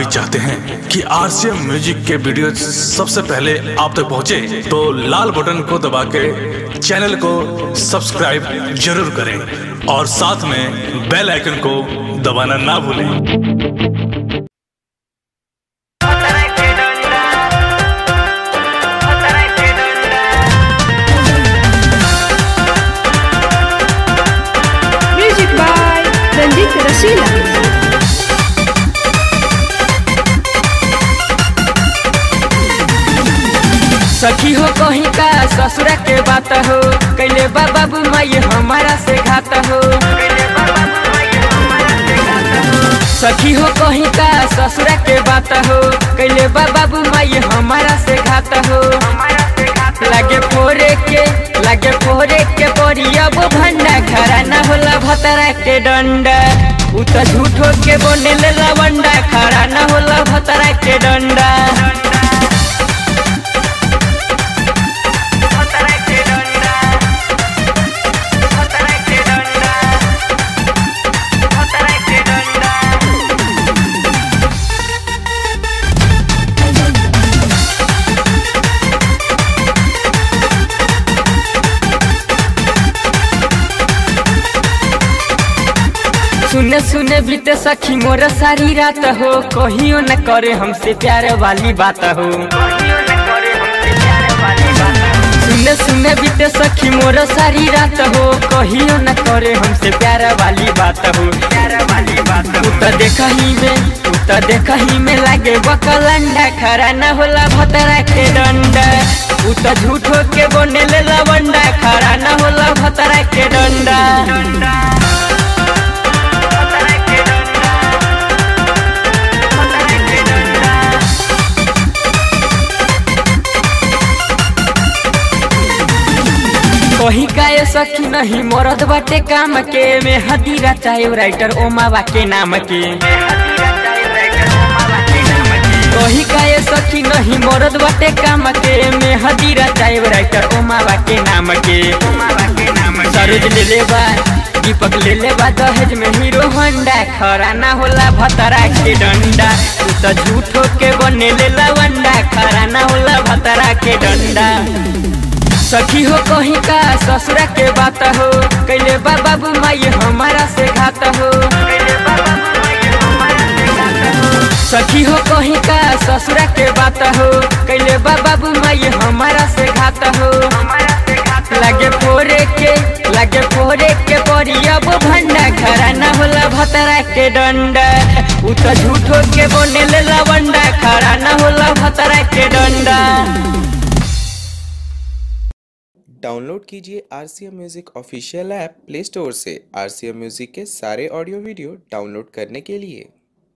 चाहते हैं कि आरसीएम म्यूजिक के वीडियो सबसे पहले आप तक पहुंचे, तो लाल बटन को दबा के चैनल को सब्सक्राइब जरूर करें और साथ में बेल आइकन को दबाना ना भूलें Music by Ranjit Rasila. सखी हो कहीं का ससुरा के बात हो कैले बा बाबू माई हमारा से घात हो सखी हो कहीं का ससुरा के बात हो कैले बा बाबू माई हमारा से घात हो लागे फोरे के लागे फोरे के परी अब भंडा खरा ना होला भतरा के डंडा उ त झूठो के बने ले लवंडा खरा ना होला भतरा के डंडा सुने सुने बीते सखी मोर सारी रात हो कहियो न करे हमसे प्यार वाली बात हो सुने सुने बीते सखी मोर सारी रात हो कहियो न करे हमसे प्यार वाली बात हो तू तो देखही में तू तो देखही में लागे बकलंडा खरा न होला भतरा के डंडा उ तो झूठो के बने ले लवंडा खरा न होला भतरा के डंडा कही काए सखी नहीं मरद बाटे काम के में हदीरा चाहे राइटर ओमावा के नाम के कही काए सखी नहीं मरद बाटे काम के में हदीरा चाहे राइटर ओमावा के नाम के सरोज ले ले बा दीपक ले ले बा दहेज में हीरो होंडा खरा ना होला भतरा के डंडा तू तो झूठो के बने ले लवंडा खरा ना होला भतरा के डंडा सखी हो कहीं का ससुरा के बात हो कैले बा बाबू माई हमारा से घात हो सखी हो कहीं का ससुरा के बात हो कैले बा बाबू माई हमारा से घात हो लागे फोरे के लागे फोरे के परी अब भंडा खरा ना होला भतरा के डंडा उ तो झूठो के बने ले लवंडा खरा ना होला भतरा के डंडा डाउनलोड कीजिए R C M music official app play store से आर सी एम म्यूज़िक के सारे ऑडियो वीडियो डाउनलोड करने के लिए